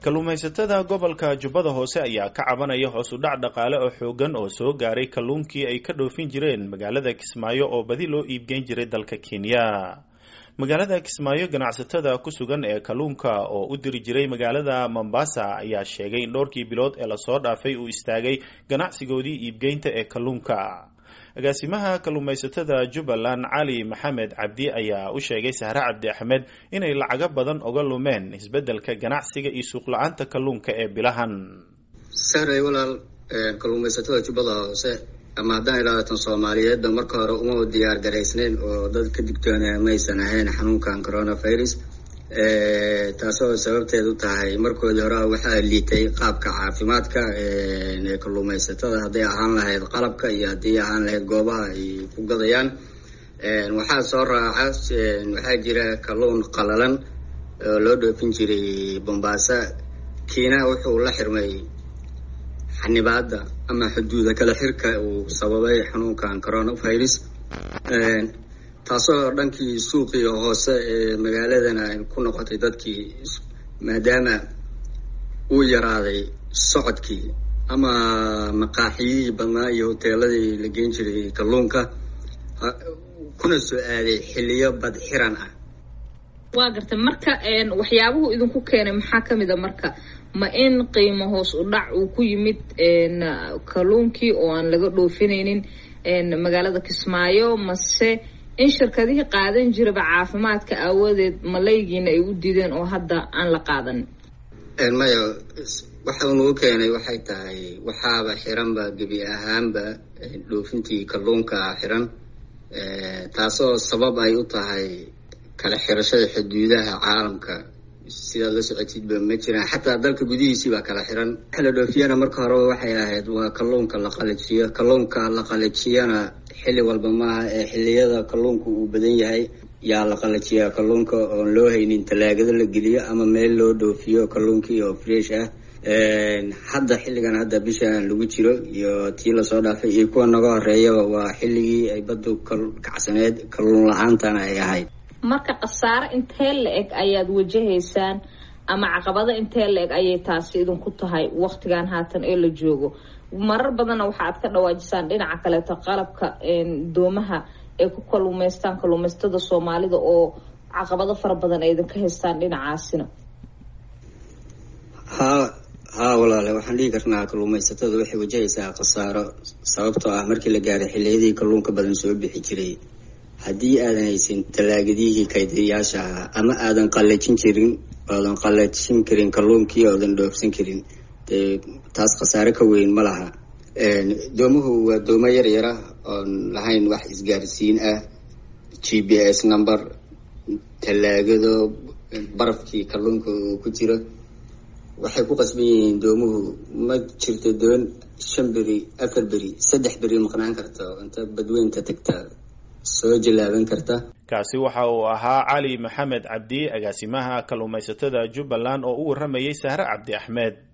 kalluumaysatada gobolka jubbada hoose ayaa ka cabanaya hoos u dhac dhaqaale oo xoogan oo soo gaaray kalluunkii ay ka dhoofin jireen magaalada kismaayo oo badi loo iibgeyn jiray dalka kenya magaalada kismaayo ganacsatada ku sugan ee kalluunka oo u diri jiray magaalada mombasa ayaa sheegay in dhowrkii bilood ee lasoo dhaafay uu istaagay ganacsigoodii iibgeynta ee kalluunka agaasimaha kalluumaysatada jubbaland cali maxamed cabdi ayaa u sheegay sahre cabdi axmed inay lacago badan oga lumeen isbeddelka ganacsiga iyo suuq-la-aanta kalluunka ee bilahan sahray walaal kalluumaysatada jubbada hoose ama haddaan ilaahatan soomaaliyeedba marka hore uma diyaar garaysnayn oo dad ka digtoona maysan ahayn xanuunkan coronavirus taasoo sababteed u tahay markoodii hore waxaa liitay qaabka caafimaadka ee kalluumaysatada hadday ahaan lahayd qalabka iyo haddii ahaan lahayd goobaha ay ku gadayaan waxaa soo raaca waxaa jira kalluun qalalan oo loo dhoofin jiray bombaasa kiina wuxuu la xirmay xanibaada ama xuduuda kala xirka uu sababay xanuunkan coronavirus taasoo dhankii suuqii hoose ee magaaladana ku noqotay dadkii maadaama uu yaraaday socodkii ama maqaaxiyihii badnaa iyo hoteeladii la geen jiray kalluunka kuna soo aaday xiliyo bad xiran ah waa gartay marka waxyaabuhu idinku keenay maxaa kamid a marka ma in qiimo hoos u dhac uu ku yimid kalluunkii oo aan laga dhoofinaynin magaalada kismaayo mase in shirkadihii qaadan jiraba caafimaadka aawadeed malaygiina ay u diideen oo hadda aan la qaadanin maya waxa unugu keenay waxay tahay waxaaba xiranba gebi ahaanba dhoofintii kalluunka xiran taasoo sabab ay u tahay kala xirashada xuduudaha caalamka sidaad la socotidba ma jiraan xataa dalka gudihiisii baa kala xiran waxa la dhoofiyana marka horeba waxay ahayd waa kalluunka la qalajiyo kalluunka la qalajiyana xilli walba maaha ee xilliyada kalluunka uu badan yahay yaa la qalajiyaa kalluunka oon loo haynin talaagado la geliyo ama meel loo dhoofiyo kalluunkii oo fresh ah hadda xilligan hadda bishaan lagu jiro iyo tii lasoo dhaafay iyo kuwa naga horeeyaba waa xilligii ay baddu kacsaneed kalluun la-aantana ay ahayd marka khasaare intee la eg ayaad wajahaysaan ama caqabado intee la eg ayay taasi idinku tahay waktigan haatan ee la joogo marar badanna waxa aad ka dhawaajisaan dhinaca kaleeto qalabka doomaha ay ku kalluumaystaan kalluumaysatada soomaalida oo caqabado fara badan ay idinka haystaan dhinacaasina haa haa walaale waxaan dhihi karnaa kalluumaysatada waxay wajahaysaa khasaaro sababtoo ah markii la gaaray xilliyadii kalluunka badan soo bixi jiray haddii aadan haysan talaagadihii kaydiyayaasha ahaa ama aadan qallajin jirin oodan qallajin karin kalluunkii oodan dhoofsan karin dee taas khasaare ka weyn ma laha doomuhu waa doomo yar yara oon lahayn wax isgaarsiin ah g b s number talaagado barafkii kalluunka uu ku jiro waxay ku qasban yihiin doomuhu ma jirto doon shan beri afar beri saddex beri maqnaan karta inta badweynta tagta soo jallaaban karta kaasi waxa uu ahaa cali maxamed cabdi agaasimaha kalluumaysatada jubbaland oo u warramayay sahre cabdi axmed